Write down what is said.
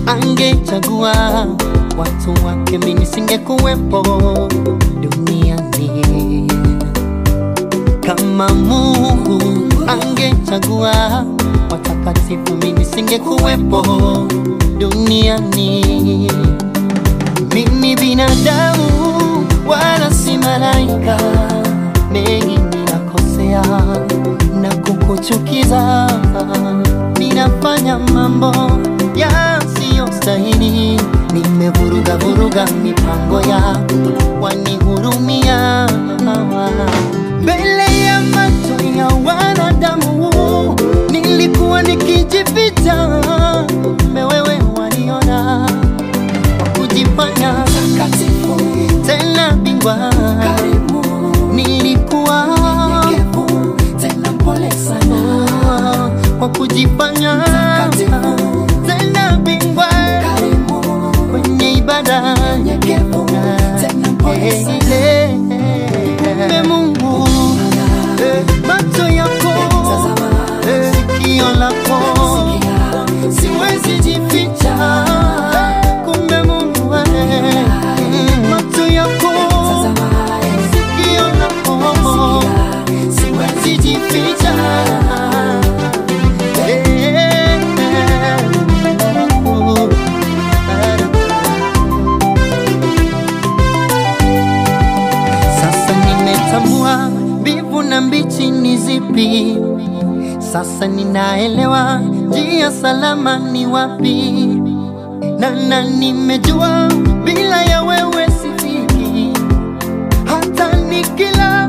angechagua watu wake, mimi nisingekuwepo duniani. Kama Mungu angechagua watakatifu, mimi nisingekuwepo duniani. Mimi binadamu wala si malaika, mengi ninakosea na kukuchukiza, ninafanya mambo yasiyostahili, nimevuruga vuruga mipango yako, wanihurumia mbele ya macho ya wanadamu, nilikuwa nikijificha, kumbe wewe waniona kujifanya Takatifu, tena bingwa, karimu, nilikuwa nyenyekevu, tena mpole sana. kwa kujifanya Takatifu, tena bingwa karimu, kwenye ibada nyenyekevu, tena mpole sana. Kumbe Mungu eh, macho yako Tazama, eh, sikio lako sikia, siwezi jificha. Kumbe Mungu eh, macho yako tazama, sikio lako sikia, siwezi jificha. Sasa nimetambua mbivu na mbichi ni zipi. Sasa ninaelewa njia salama ni wapi, na na nimejua bila ya wewe sifiki, hata nikila